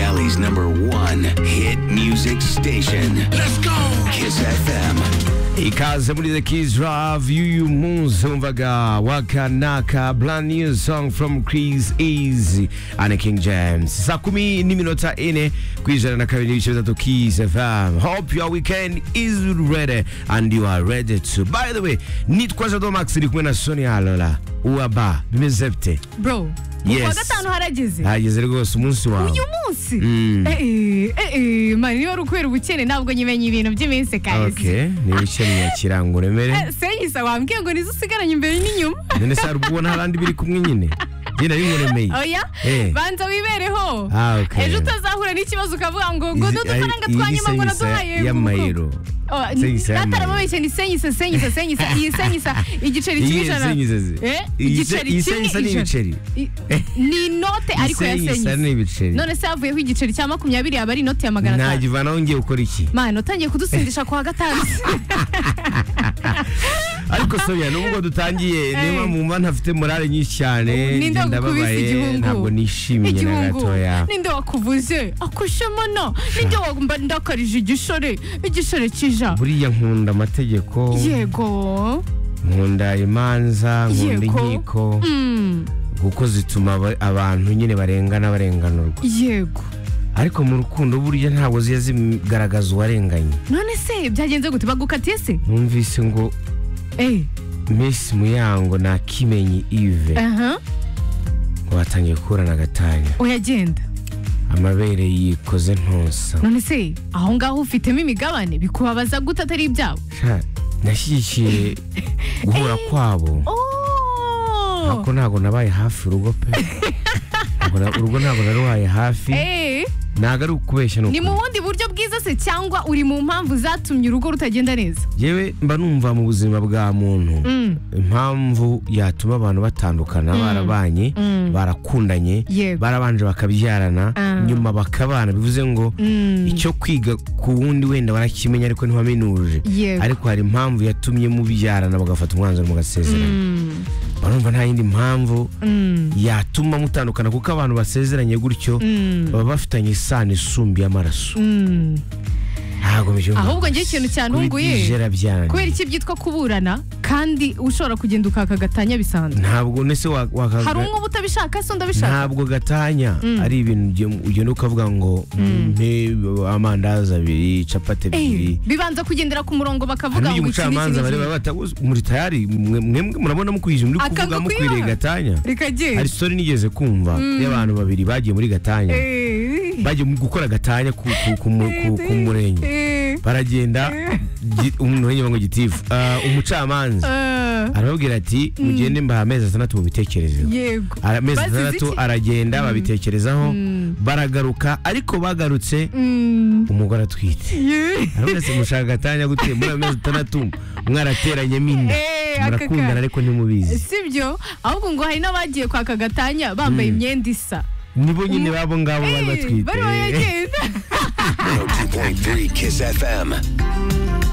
Valley's number one hit music station. Let's go! Kiss FM. ikaze muri the kids love y'uyu munsi wumvaga wakanaka brand new song from chris easy and king james saa kumi n'iminota ine ku ijana na kabiri n'ibice bitatu kiss fm hope your weekend is ready and you are ready to by the way nitwa jado max iri kumwe na sonia alola uaba bimeze bite bro Yes. kuwa gatanu harageze hageze rwose umunsi wawe uyu munsi Eh, eh, eh, mani niba ari ukubera ubukene ntabwo nyimenye ibintu by'iminsi kahise okay niba ukeneye kiranga uremere Eh, senyisa wambwiye ngo nizo usigaranye imbere n'inyuma none se hari ubwo ubona hari andi biri kumwe nyine njye bimuremeye oya Eh. banza wibereho Ah, okay. ejo utazahura n'ikibazo ukavuga ngo ngo n'udufaranga iyi- iyi twanyuma ngo senyisa naduhaye y'amayero Senyisa y'amayero. atarababeshye ni senyisa senyisa senyisa iyi senyisa igiceri kimwe Iyi ijana senyisa zi- Eh, iyi se- iyi igiceri kimwe senyisa ni ijana. ibiceri. I- ni inote ariko ya Isenyisa senyisa ni ibiceri none se havuyeho igiceri cya makumyabiri yaba ari inoti ya magana atanu ntagivanaho ngiye gukora iki mana utangiye kudusindisha kwa gatanu ariko soya nubwo dutangiye niba mu mba ntafite morale nyinshi cyane ninde njye wakukubise igihungu ntabwo nishimiye na igihungu gatoya ninde wakuvuze akushemono ninde wagumba ndakarije igishore igishore kija buriya nkunda amategeko yego nkunda imanza nkunda Yego. inkiko Mm, kuko zituma aba- abantu nyine barengana barenganurwa yego ariko mu rukundo burya ntabwo ziba zigaragaza uwarenganye none se byagenze gute bagukatiye se numvise ngo Eh, Miss Muyango na Kimenyi Yves aha ngo batangiye gukurana agatanya uyagenda amabere yikoze ntusa none se aho ngaho ufitemo imigabane bikubabaza gute atari ibyabo Sha, nashyigikiye guhura kwabo Oh! ariko ntabwo nabaye hafi urugo pe Ntabwo na- urugo ntabwo naruhaye hafi Eh, ntabwo ari ukubeshya ni ni mu ukuri bundi buryo bwiza se cyangwa uri mu mpamvu zatumye urugo rutagenda neza yewe mba numva mu buzima bwa muntu Mm, impamvu yatuma abantu batandukana barabanye Mm. barakundanye Yego. barabanje bakabyarana Ah. nyuma bakabana bivuze ngo mm. icyo kwiga ku wundi wenda barakimenya ariko ntiwamenuje Yego. ariko hari impamvu yatumye mubyarana mugafata umwanzuro mugasezerana Mm, barumva nta yindi mpamvu mm, yatuma mutandukana kuko abantu basezeranye gutyo mm, baba bafitanye isano isumbuye amaraso mm. ntabwo mbyumva Ahubwo njye ikintu cyantunguye, kubitijera byanjye kubera iki byitwa kuburana kandi ushobora kugenda ukaka gatanya bisanzwe ntabwo nese hari wakaga umwe uba utabishaka se undi abishaka ntabwo gatanya Mm. ari ibintu ugenda- ugenda ukavuga ngo mpe amandazi abiri capati ebyiri Eh, bibanza kugendera ku murongo bakavuga hano uyu ngo iki n'iki mucamanza bareba n'iki bata muri tayari mwe mwe murabona mukwijije muri Akanga kuvuga mukwiriye kwiba. gatanya hari rikagenda story nigeze kumva y'abantu babiri bagiye muri gatanya Eh, bagiye mu gukora gatanya ku, ku, ku, mu- ku, ku murenge eh, baragenda Eh. gi- umurenge ngo gitifu Ah, umucamanza eh, arababwira ati mugende mbaha amezi atandatu mubitekerezeho yego Ara- amezi Bazize atandatu iki? aragenda babitekerezaho baragaruka ariko bagarutse Mm, umugore atwite yeah. arabona se mushaka gatanya gute muri ayo mezi atandatu mwarateranyemo inda Eh, aka murakundana ka- ariko ntimubizi sibyo ahubwo ngo hari n'abagiye kwaka gatanya bambaye imyenda isa nibo nyine babo ngabo bari Eh, batwite bari bagenda 102.3 Kiss FM.